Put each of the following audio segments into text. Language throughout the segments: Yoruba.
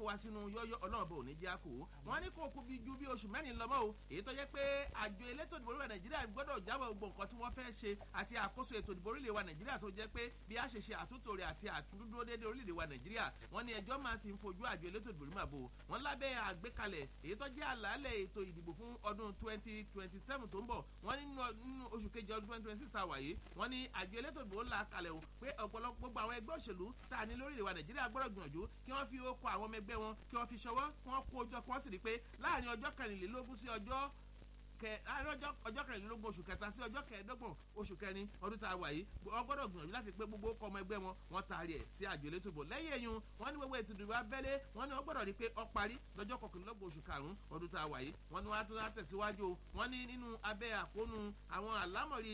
wa sínú yọ́yọ́ ọlọ́run bò ní jẹ́ àkó wọ́n ní kó kú bí ju bí oṣù mẹ́rin lọ́mọ́ o èyí tó jẹ́ pé àjọ elétò ìdìbò orílẹ̀ nàìjíríà gbọ́dọ̀ jábọ̀ gbogbo nǹkan tí wọ́n fẹ́ ṣe àti àkóso ètò ìdìbò orílẹ̀ wa nàìjíríà tó jẹ́ pé bí a ṣe ṣe àtúntò rẹ̀ àti àtúndúró dédé orílẹ̀ wa nàìjíríà wọ́n ní ẹjọ́ máa sì ń fojú àjọ elétò ìdìbò orílẹ̀ àbò wọ́n lábẹ́ àgbékalẹ̀ èyí tó jẹ́ àlàálẹ̀ ètò ìdìbò fún ọdún twenty twenty seven tó ń bọ̀ wọ́n ní nínú oṣù kejì ọdún twenty twenty six tá a wà yìí wọ́n ní àjọ elétò ìdìbò ńlá kalẹ̀ o pé ọ̀pọ̀lọpọ̀ gbogbo àwọn ẹgbẹ́ òṣèlú tá a ní lórílẹ̀ wa nàìjíríà gbọ́dọ̀ gbìyànjú kí wọ́n fi okò àwọn ọmọ ẹgbẹ́ wọn kí wọ́n fi ṣọwọ́ kí wọ́n kó ọjọ́ kí wọ́n sì rí i pé láàrin ọjọ́ kẹrìnlélógún sí ọjọ́ kẹ ọjọ́ ọjọ́ kẹrìnlélógún oṣù kẹta sí ọjọ́ kẹẹ̀ẹ́dọ́gbọ̀n oṣù kẹrin ọdún tá a wà yìí wọ́n gbọ́dọ̀ gbìyànjú láti pé gbogbo ọkọ̀ ọmọ ẹgbẹ́ wọn wọ́n taari ẹ̀ sí àjò elétò ìbò lẹ́yìn eyín wọ́n ní gbogbo ètò ìdìbò abẹ́lé wọ́n ní wọ́n gbọ́dọ̀ rí pé ọ parí lọ́jọ́ kọkànlélọ́gbọ̀n oṣù karùn-ún ọdún tá a wà yìí wọ́n ní wọ́n á tún á tẹ̀síwájú o wọ́n ní nínú abẹ́ àkóónú àwọn àlámọ̀rí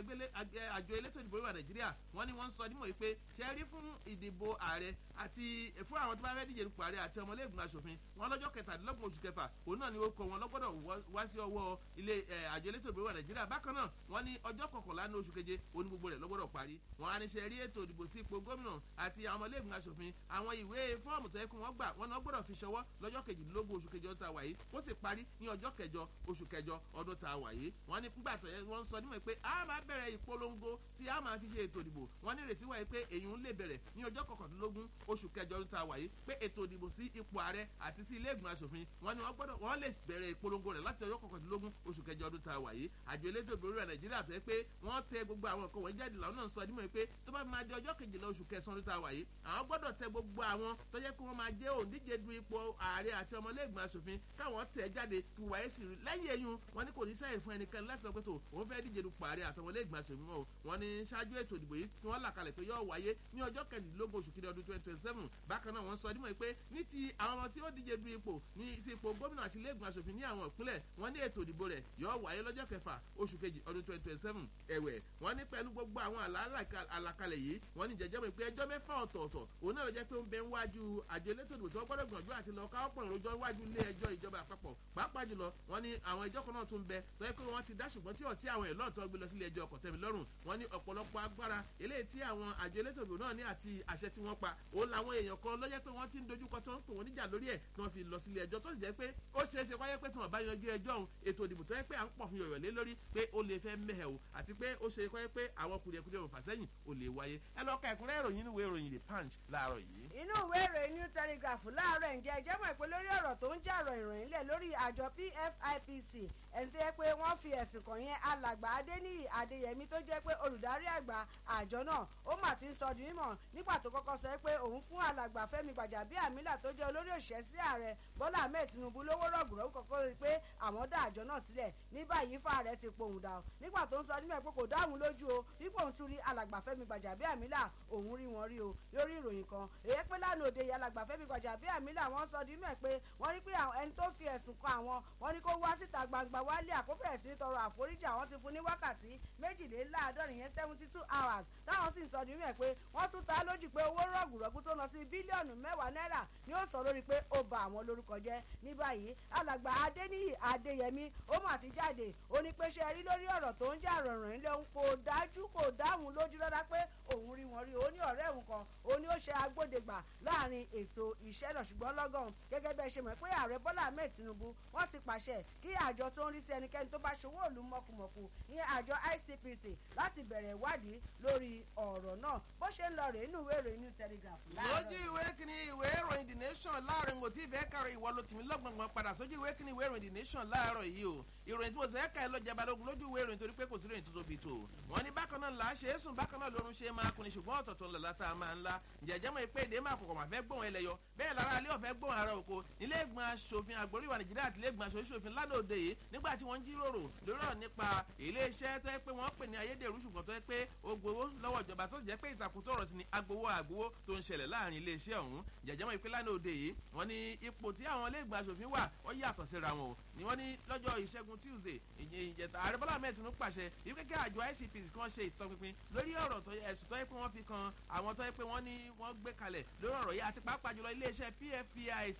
àjọ elétò ìdìbò ìwà nàìjíríà wọ́n ní wọ́n ń sọ nímọ̀ yìí pé ṣe rí fún ìdìbò ààrẹ àti fún àwọn tó bá fẹ́ díje nípò ààrẹ àti ọmọlẹ́gbọ̀n aṣòfin wọn lọ́jọ́ kẹtàdínlọ́gbọ̀n oṣù kẹfà òun náà ni ó kọ wọn lọ́gbọ́dọ̀ wá sí ọwọ́ ilé àjọ elétò ìdìbò ìwà nàìjíríà bákan náà wọ́n ní ọjọ́ kọkànlá ní oṣù keje òun ní gbogbo rẹ̀ lọ́gbọ́dọ̀ parí wọn á ní ṣe rí ètò ìdìbò sí ipò gómìnà àti àwọn ọmọlẹ́gbọ̀n aṣòfin àwọn ìwé fọ́ọ̀mù tó yẹ kí wọ́n gbà wọn náà gbọ́dọ̀ fi ṣọwọ́ lọ́jọ́ kejìdínlógún oṣù kejì ọdún tá a wà yìí ó sì parí ní ọjọ́ kẹjọ oṣù kẹjọ ọdún tá a wà yìí wọ́n ní nígbà tó yẹ wọ́n sọ nímọ̀ pé a máa bẹ̀rẹ̀ ìpolongo tí a máa fi ṣe ètò ìdìbò wọ́n ní ìrètí wáyé pé èyí ń lè bẹ̀rẹ̀ ní ọjọ́ kọkàndínlógún oṣù kẹjọ ọdún tá a wà yìí pé ètò ìdìbò sí ipò ààrẹ àti sí ilé ìgbìmọ̀ asòfin wọ́n ní wọ́n gbọ́dọ̀ wọ́n lè bẹ̀rẹ̀ ìpolongo rẹ̀ láti ọjọ́ kọkàndínlógún oṣù kẹjọ ọdún tá a wà yìí àjọ elétò ìbò orílẹ̀ nàìjíríà tó yẹ pé wọ́n tẹ gbogbo àwọn nǹkan wọ̀nyí jáde làwọn náà sọ nímọ̀ pé tó bá máa di ọjọ́ kejìlá oṣù kẹsàn-án ọdún tá a wà yìí àwọn gbọ́dọ̀ tẹ gbogbo àwọn tó yẹ kí wọ́n máa jẹ́ òǹdíje du ipò ààrẹ àti ọmọlẹ́gbọ̀n asòfin káwọn tẹ̀ jáde kí wàá sì rí lẹ́yìn eyín wọn ní kò ní sẹ́yìn fún ẹnikẹ́ni láti sọ pé tó òun fẹ́ díje dupò ààrẹ àti ọmọlẹ́gbọ̀n asòfin mọ́ wọn ní ṣáájú ètò ìdìbò yìí tí wọ́n là kalẹ̀ pé yóò wáyé ní ọjọ́ kẹrìndínlógún oṣù kìíní ọdún twenty twenty seven bákan náà wọ́n sọ dímọ̀ pé ní ti àwọn ọmọ tí ó díje du ipò ní sí ipò gómìnà àti ilé ìgbìmọ̀ asòfin ní àwọn ìpínlẹ̀ wọ́n ní ètò ìdìbò rẹ̀ yóò wáyé lọ́jọ́ kẹfà oṣù kejì ọdún twenty twenty seven ẹ̀wẹ̀ wọ́n ní pẹ̀lú gbogbo àwọn àlàkalẹ̀ yìí wọ́n ní jẹjẹ́ mọ̀ pé ẹjọ́ mẹ́fà ọ̀tọ̀ọ̀tọ̀ òun náà lọ jẹ́ pé ó ń bẹ níwájú àjọ elétò ìdìbò tí wọ́n gbọ́dọ̀ gbìyànjú àti lọ káwọ́ pọ̀ lójọ́ iwájú ilé ẹjọ́ ìjọba àpapọ̀ pàápàá jùlọ wọ́n ní àwọn ẹjọ́ kan náà tún bẹ tó yẹ pé wọ́n ti dá ṣùgbọ́n tí ọ̀tí àwọn ẹ̀lọ́ tó gbé lọ sílé ẹjọ́ ọkọ̀tẹ́mi lọ́rùn wọ́n ní ọ̀pọ̀lọpọ̀ agbára eléyìí tí àwọn àjọ elétò ìdìbò náà ní àti àṣẹ tí wọ́n pa òun làwọn èèyàn kan lọ́jẹ́ pé wọ́n ti ń dojúkọ tó ń pè wọ́n níjà lórí ẹ̀ tí wọ́n fi lọ sílé ẹjọ́ tó sì jẹ́ pé ó ṣeé ṣe wáyé pé tí wọ́n bá yanjú ẹjọ́ òun ètò ìdìbò tó yẹ pé à ń pọ̀ fún yọ̀yọ̀ lé lórí pé ó lè fẹ́ mẹ́hẹ̀ o àti pé ó ṣe wáyé pé àwọn kùdìẹ̀kùdìẹ̀ òun fàsẹ́yìn ò lè wáyé ẹ lọ ka ẹ̀kúnrẹ́ ìròyìn nínú ìwé ìròyìn the punch láàárọ̀ yìí. inú ìwé ìròyìn new telegraph láàárọ̀ ǹjẹ́ ẹ jẹ́ mọ̀ pé lórí ọ̀rọ̀ tó ń jàrọ̀ ìròyìn lẹ̀ lórí àjọ pfipc ẹni tó yẹ pé wọ́n fi ẹ̀sùn kàn yẹn alàgbà adéníyì adéyẹmí tó jẹ́ pé olùdarí àgbà àjọ náà ó mà ti ń sọ di mímọ̀ nígbà tó kọ́kọ́ sọ pé òun fún alàgbà fẹ́mi gbàjàbíàmílà tó jẹ́ olórí òṣìṣẹ́ sí ààrẹ bọ́lá ahmed tinubu lówó rọ̀gùrọ̀ kọ́kọ́ rí i pé àwọn dá àjọ náà sílẹ̀ ní báyìí fà rẹ̀ ti pohùn dà nígbà tó ń sọ nímọ̀ pé kò dáhùn lójú o dípò òun tún rí alàgbà fẹ́mi gbàjàbíàmílà òun rí wọn rí o lórí ìròyìn kan èyí pé lánàá òde yìí alàgbà fẹ́mi gbàjàbíàmílà wọ́n sọ di mímọ̀ pé wọ́n rí pé ẹni tó fi ẹ̀sùn kan àwọn wọ́n ní kó wá síta gbangba wálé àkóbẹ̀rẹ̀ sí tọrọ àforíjì àwọn ti fún ní wákàtí méjìléláàádọ́rin yẹn seventy two hours táwọn sì ń sọ di mímọ̀ pé wọ́n tún ta lójú pé owó rọ̀gùrọ̀gù tó lọ sí bílíọ̀nù mẹ́wàá náírà ni ó sọ lórí pé ó ba àwọn lórúkọ jẹ́ ní báyìí alàgbà adéníyì adéyẹmí ó mà ti jáde ó ní pé ṣe rí lórí ọ̀rọ̀ tó ń jà rọ̀rùn ilé òun kò dájú kò dáhùn lójú lọ́dá pé òun rí wọn rí ó ní ọ̀rẹ́ òun kan ó ní ó ṣe agbódegbà láàrin ètò iṣẹ́ náà ṣùgbọ́n lọ́gàn gẹ́gẹ́ bẹ́ẹ̀ ṣe mọ̀ pé ààrẹ bọ́lá ahmed tinubu wọ́n ti pàṣẹ kí àjọ tó ń rí sí ẹnikẹ́ni tó bá ṣòwò òlu mọ̀kùmọ̀kù ìyẹn àjọ icpc láti bẹ̀rẹ̀ ìwádìí lórí ọ̀rọ̀ náà bó ṣe ń lọ rèé nínú ìwé ìròyìn new telegraph. lójú ìwé kìíní ìwé ìròyìn the nation láàrin mo ti fẹ́ kàrọ̀ ìwọ ló tìmí lọ́gbọ̀ngbọ̀n padà sójú ìwé kìíní ìwé ìròyìn the nation láàárọ̀ yìí o ìròyìn tí mo fẹ́ kà ẹ́ lọ́jà balógun lójú ìwé ìròyìn torí pé kò sí ìròyìn tó tóbi tó wọ́n ní bákan náà là á ṣe é sùn bákan náà lórun ṣe é máa kunni ṣùgbọ́n ọ̀tọ̀ọ̀tọ̀ ńlá látà máa ńlá jẹ̀jẹ̀ mọ̀ pé èdè máa kọ̀kọ̀ máa fẹ́ gbóhùn ẹlẹ́yọ bẹ́ẹ̀ lára alẹ́ ọ̀fẹ́ gbóhùn ara òko nílé ìgbìmọ̀ asòfin àgbóríwá nàìjíríà àti ilé ìgbìmọ̀ asòfin lánàá òde yìí nígbà tí wọ́n ń jíròrò lórí ọ̀ nípa ilé iṣẹ́ tó yẹ pé wọ́n pè ní ayédèrú ṣùgbọ́n tó yẹ pé ó gbowó lọ́wọ́ ìjọba tó jẹ́ pé ìtàkùn tó rọ̀ sí ni agbowó àgbowó tó ń ṣẹlẹ̀ láàrin ilé iṣẹ́ ọ̀hún jẹ̀jẹ̀ mọ̀ pé lánàá òde yìí wọ́n ní ipò tí àwọn ilé ìgbìmọ̀ asòfin wà ó yàtọ̀ síra wọn o ni wọ́n ní lọ́jọ́ ìṣẹ́gun tuesday ìjẹta ààrẹ bọ́lá ahmed tinubu pàṣẹ ibi kékeré àjọ icpc kan ṣe ìtọpinpin lórí ọ̀rọ̀ tó ẹ̀sùn tó yẹ pé wọ́n fi kan àwọn tó yẹ pé wọ́n ní wọ́n gbé kalẹ̀ lórí ọ̀rọ̀ yìí àti pàápàá jùlọ iléeṣẹ́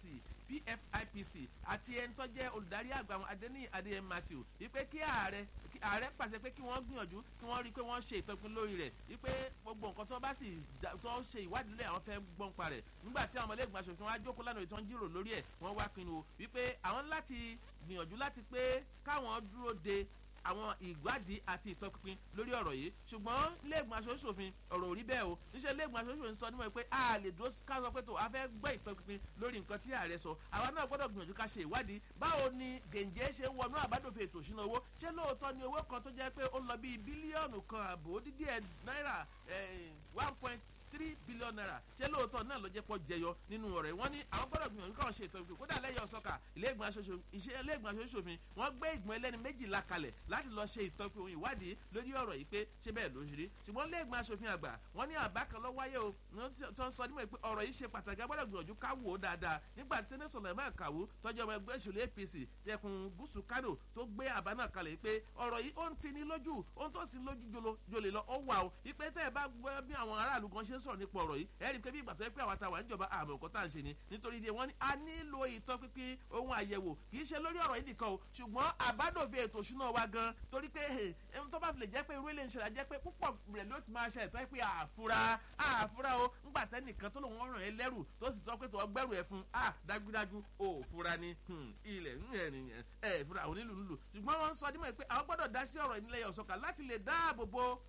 pfpic pfipc àti ẹni tó jẹ́ olùdarí àgbà wọn adéní adéyẹm matthew wípé kí ààrẹ kí ààrẹ pàṣẹ pé kí wọ́n gbìyànjú kí wọ́n rí i pé wọ́n ṣe ìtọ́pin lórí rẹ̀ wípé gbogbo nǹkan tó bá sì tó ṣe ìwádìí lé àwọn fẹ́ gbọ́n pa rẹ̀ nígbà tí àwọn ọmọlẹ́gbọ̀n aṣòfin wa jókòó lánàá ìtàn jírò lórí ẹ̀ wọ́n wá pinnu wípé àwọn láti gbìyànjú láti pé káwọn dúró de àwọn ìwádìí àti ìtọpinpin lórí ọ̀rọ̀ yìí ṣùgbọ́n lẹ́gbọ̀n aṣòfin ọ̀rọ̀ ò rí bẹ́ẹ̀ o níṣẹ́ lẹ́gbọ̀n aṣòfin sọ nímọ̀ pé a lè dúró ká sọ pé tó a fẹ́ gbọ́ ìtọpinpin lórí nǹkan tí ààrẹ sọ àwa náà gbọ́dọ̀ gbìyànjú ká ṣe ìwádìí báwo ni gèǹjẹ́ ṣe ń wọnú àbádòfin ètò ìṣúná owó ṣé lóòótọ́ ni owó kan tó jẹ́ pé ó lọ bíi bílíọ̀nù kan àbò dídí ẹ̀ náírà one point three billion naira ṣé lóòótọ́ náà ló jẹ́ pọ̀ jẹyọ nínú ọ̀rẹ́ wọn ní àwọn gbọ́dọ̀ gbìyànjú káwọn ṣe ìtọ́jú kódà lẹ́yìn ọ̀sọ́kà iléègbìmọ̀ aṣojú-ṣòfin wọ́n gbé ìgbìmọ̀ ẹlẹ́ni méjìlá kalẹ̀ láti lọ ṣe ìtọ́jú ìwádìí lórí ọ̀rọ̀ yìí pé ṣé bẹ́ẹ̀ ló ṣe rí ṣùgbọ́n iléègbìmọ̀ aṣòfin àgbà wọ́n ní àbá kan lọ́ wáyé o tó ń sọ nímọ̀ pé ọ̀rọ̀ yìí ṣe pàtàkì agbọ́dọ̀ gbìyànjú ká wò ó dáadáa nígbà tí sẹ́nẹ́tọ̀ lẹ́mọ̀ kàwú tọ́jú ọmọ ẹgbẹ́ ìṣòlẹ̀ apc tẹkùn gúúsù kánò tó gbé àbá náà kalẹ̀ pé ọ̀rọ̀ yìí ó ń tini lójú ó ń tó sí lójú jolè lọ ó wà o ìpè tẹ́ ẹ bá gbọ́ bí àwọn aráàlú gan ṣe ń sọ̀rọ̀ nípa ọ̀rọ̀ yìí ẹ rí i pé bí ìgbà tó yẹ pé àwọn àtàwọn ìjọba àmọ̀ nǹkan tá à ń ṣe ni nítorí ìdí wọn ni a nílò ìtọ́pinpin ohun àyẹ̀wò kì í ṣe lórí ọ̀rọ̀ yìí nìkan o ṣùgbọ́n àbádòfin ètò ìṣúná wa gan torí pé ẹni tó bá fi lè jẹ́ pé irú ilé ìṣẹ̀lẹ̀ jẹ́ pé púpọ̀ rẹ̀ ló ti máa ṣe ẹ̀tọ́ pé àfúrá àfúrá o ńgbà tẹ́nìkan tó lòun ràn ẹ́ lẹ́rù tó sì sọ pé tó gbẹ́rù ẹ̀ fún a dájúdájú ò fura ni ilẹ̀ ẹ̀ fura àwọn onílù nílù ṣùgbọ́n wọ́n ń sọ dímọ̀ pé àwọn gbọ́dọ̀ dá sí ọ̀rọ̀ ìnílẹ̀ ọ̀sọ́kà láti lè dáàbò bo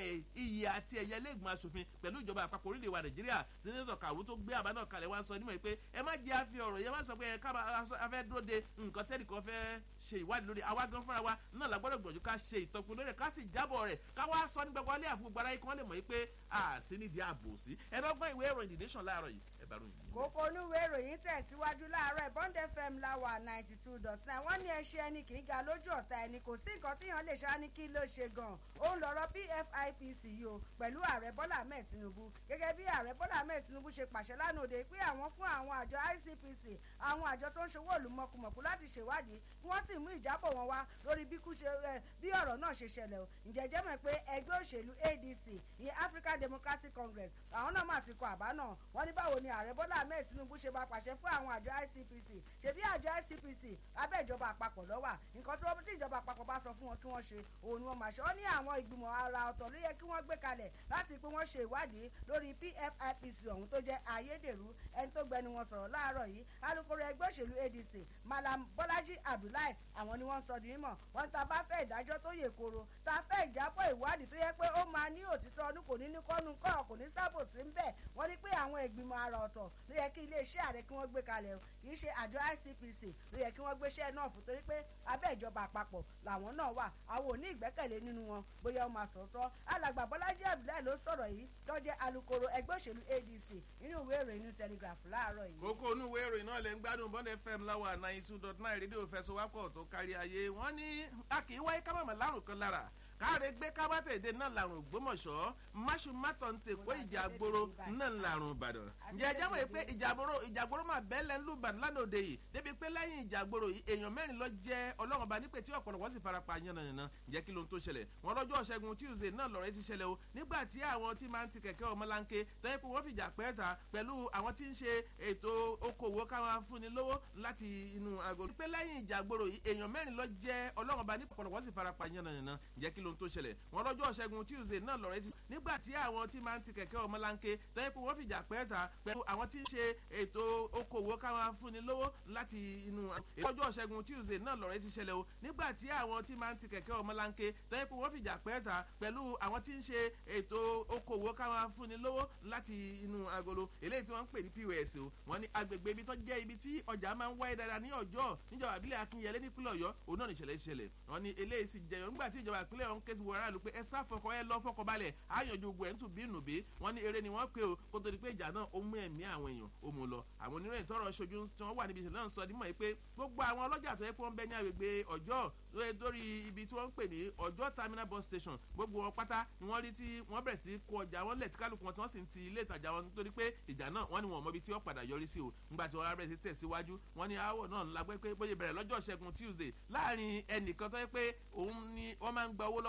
iyì àti ẹ̀yẹ lẹ́gbọ̀n aṣòfin pẹ̀lú ìjọba àpapọ̀ orílẹ̀ wa nàìjíríà sẹ́nẹ́tọ̀ kàwú tó gbé àbá náà kalẹ̀ wá sọ nímọ̀ pé ẹ má jẹ́ àfi ọ̀rọ̀ yẹn má sọ pé ẹ ká afẹ́ dúró de nǹkan tẹ́lẹ̀ kan fẹ́ ṣe ìwádìí lórí àwa gan fúnra wa náà la gbọ́dọ̀ gbọ̀njú ká ṣe ìtọ́kùn lórí ẹ̀ ká sì jábọ̀ rẹ̀ ká wá sọ ní gbogbo alẹ́ àfúgbò ara yìí kí wọ́n lè mọ̀ pé a sì nídìí ààbò sí ẹ̀rọ̀gbọ́n ìwé ìròyìn the nation láàárọ̀ yìí ẹ bá ròyìn. kókó onúwé ìròyìn tẹ̀síwájú láàárọ̀ bond fm láwà ninety two dot nine wọ́n ní ẹṣẹ́ ẹni kì í ga lójú ọ̀tá ẹni kò sí nǹkan tíyan lè ṣá ní kí ló ṣe gan-an òun lọ̀rọ̀ pfipc yìí o pẹ̀lú ààrẹ bọ́lá ahmed tinubu gẹ́gẹ́ bí ààrẹ bọ́lá ahmed tinubu ṣe pàṣẹ lánàá òde pé àwọn fún àwọn àjọ icpc àwọn àjọ tó ń ṣòwò olùmọ̀kùmọ̀kù láti ṣèwádìí kí wọ́n sì mú ìjábọ̀ wọn wá lórí bí ọ̀rọ̀ náà ṣe ṣẹlẹ̀ o ǹjẹ́ jẹ́ mọ̀ pé ẹgbẹ́ òṣèlú adc ìyẹn african democratic congress àwọn náà máa ti kọ àbá náà wọ́n ní báwo ni ààrẹ bọ́lá ahmed tinubu ṣe bá pàṣẹ fún àwọn àjọ icpc ṣebí àjọ icpc abẹ́ ìjọba àpapọ̀ lọ́wà nǹkan tí wọ́n tí ìjọba àpapọ̀ bá sọ fún wọn kí wọ́n ṣe òun ni wọ́n máa ṣe ó ní àwọn ìgbìmọ̀ ara ọ̀tọ̀ ló yẹ kí wọ́n gbé kalẹ̀ láti pé wọ́n ṣe ìwádìí lórí pfipc ọ̀hún tó jẹ́ ayédèrú ẹni tó gbẹnu wọn sọ̀rọ̀ láàárọ̀ yìí alūkkóró ẹgbẹ́ òṣèlú adc malam bọ́lájí abdullahi àwọn ni wọ́n sọ di mímọ̀ wọ́n ta bá fẹ́ ìdájọ́ tó yè koro ta fẹ́ ìjábọ̀ ìwádìí tó yẹ pé ó máa ní òtítọ́ ọdún kò ní ní kọ́nu kọ́ kò ní sábò sí ń bẹ̀ wọ́n ní pé àwọn ìgbìmọ̀ ara ọ̀tọ̀ ló yẹ kí iléeṣẹ́ ààrẹ kí wọ́n gbé kalẹ̀ o kì í ṣe àjọ icpc ló yẹ kí wọ́n gbéṣẹ́ náà fún torí pé abẹ́ ìjọba àpapọ̀ làwọn náà wà àwọn ò ní ìgbẹ́kẹ̀lé nínú wọn bóyá ó máa sọ̀tọ̀ alàgbà bọ́lájí abdullahi ló sọ̀rọ̀ yìí tó jẹ́ alūkkóró ẹgbẹ́ òṣèlú adc nínú ìwé ìròyìn new telegraph láàárọ̀ yìí. kókó inú ìwé ìròyìn náà lè ń gbádùn bond fm láwa ninety two dot nine rédíò fẹsọwápọ̀ tó kárí ayé wọ́n ní a kì í wáyé kábàámọ̀ lárùn kan lára káre gbé kábàtẹ̀dẹ̀ náà làrùn ògbómọ̀ṣọ́ máṣu mátọ̀ ń tè kó ìjà àgboro náà làrùn ìbàdàn. ǹjẹ́ ẹ jáwọ́ pé ìjà àgboro ìjà àgboro máa bẹ́ẹ̀lẹ̀ ń lù ìbàdàn lánàá òde yìí débi pé lẹ́yìn ìjà àgboro yìí èèyàn mẹ́rin lọ jẹ́ ọlọ́run ọba nípe tí ọ̀pọ̀lọpọ̀ sì fara pa yánnayànna ǹjẹ́ kí ló ń tó ṣẹlẹ̀ wọn lọ́jọ́ ṣẹ́gun tuesday náà lọ́rẹ́ ti ṣẹlẹ̀ o nígbà tí àwọn tí máa ń ti kẹ̀kẹ́ ọmọlanke tọ́yẹ́ pé wọ́n fìjà pẹ́ ta pẹ̀lú àwọn tí ń ṣe ètò okòwò káwọn fúnni lówó láti inú aago. pé lẹ́yìn ìjà àgboro yìí èèyàn mẹ́rin lọ jẹ́ ọlọ́run ọba nípe ọ̀pọ̀lọpọ̀ sì fara pa yánnayànna ǹjẹ́ kí ló ń tó ṣẹlẹ̀ wọn lọ́jọ́ ṣẹ́gun tuesday náà lọ́rẹ́ ti nígbà tí àwọn tí máa ń ti kẹ̀kẹ́ ọmọlanke tọ́yẹ́ pé wọ́n fìjà pẹ́ ta pẹ̀lú àwọn tí ń ṣe ètò okòwò káwọn fúnni lówó láti inú lọ́jọ́ ṣẹ́gun tuesday náà lọ́rẹ́ ti ṣẹlẹ̀ o nígbà tí àwọn tí máa ń ti kẹ̀kẹ́ ọmọlanke tọ́yẹ́ pé wọ́n fìjà pẹ́ ta pẹ̀lú àwọn tí ń ṣe ètò okòwò káwọn fúnni lówó láti inú agolo eléyìí tí wọ́n ń pè ní pos o wọ́n ní agbègbè ibi tó jẹ́ ibi tí ọjà máa ń wáyé dáadáa ní ọjọ́ níjọba ìbílẹ̀ akínyẹlé nípínlẹ̀ ọ̀yọ́ òun náà níṣẹ̀lẹ̀ ìṣẹ̀lẹ̀ wọ́n ní eléyìí sì jẹyọ nígbà tí ìjọba ìpínlẹ̀ ọ̀hún ké sí wọ aráàlú pé ẹ sá fọkọ ẹ lọ fọkọ balẹ̀ àyànjú ogun ẹ̀ ń tún bí nù bí wọ́n ní eré ni wọ́n pè o kó tó di pé ìjà náà ó mú ẹ̀mí àwọn èèyàn ó mú lọ àwọn oníròyìn tọrọ ṣojú tí wọ́n wà níbi ìṣẹ̀lẹ̀ náà sọ dímọ̀ yìí pé gbogbo àwọn ọlọ́jà tó yẹ kó ń bẹ ní agbègbè ọjọ́ lórí ibi tí wọ́n ń pè ní ọjọ́ terminal bus station gbogbo wọn pátá ni wọ́n rí tí wọ́n bẹ̀rẹ̀ sí kó ọjà wọn lẹ̀ tí kálukú wọn tí wọ́n sì ń ti ilé ìtajà wọn nítorí pé ìjà náà wọ́n ní wọn mọ ibi tí wọ́n padà yọrí sí o nígbà tí wọ́n rá bẹ̀rẹ̀ sí tẹ̀síwájú wọ́n ní aáwọ̀ náà ńlá pé bóyá bẹ̀rẹ̀ lọ́jọ́ ṣẹ́gun tuesday láàrin ẹnìkan tó yẹ pé òun ni wọ́n máa ń gba owó lọ́wọ́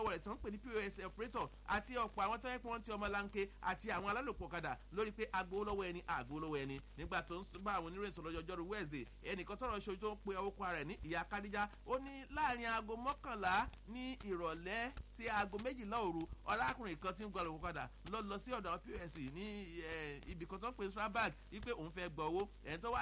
lọ́wọ́ rẹ̀ tó ń pè ní pos operator àti ọ̀pọ̀ àwọn tó yẹ pé wọ́n ti ọmọ lanke àti àwọn alálòpọ̀ kadà lórí pé agbowó lọ́wọ́ ẹni àgbowó lọ́wọ́ ẹni nígbà tó ń bá àwọn oníròyìn sọ̀rọ̀ lọ́jọ́rú wednesday ẹnìkan tọrọ ṣojú tó ń pe ọkọ rẹ̀ ní ìyá kadija ó ní láàrin aago mọ́kànlá ní ìrọ̀lẹ́ sí aago méjìlá òru ọlákùnrin kan tí ń gbọ́ lọ́wọ́ kadà lọ lọ sí ọ̀dọ̀ pos ní ibì kan tó ń pè strabag wípé òun fẹ́ gbọ́ owó ẹ̀ tó wá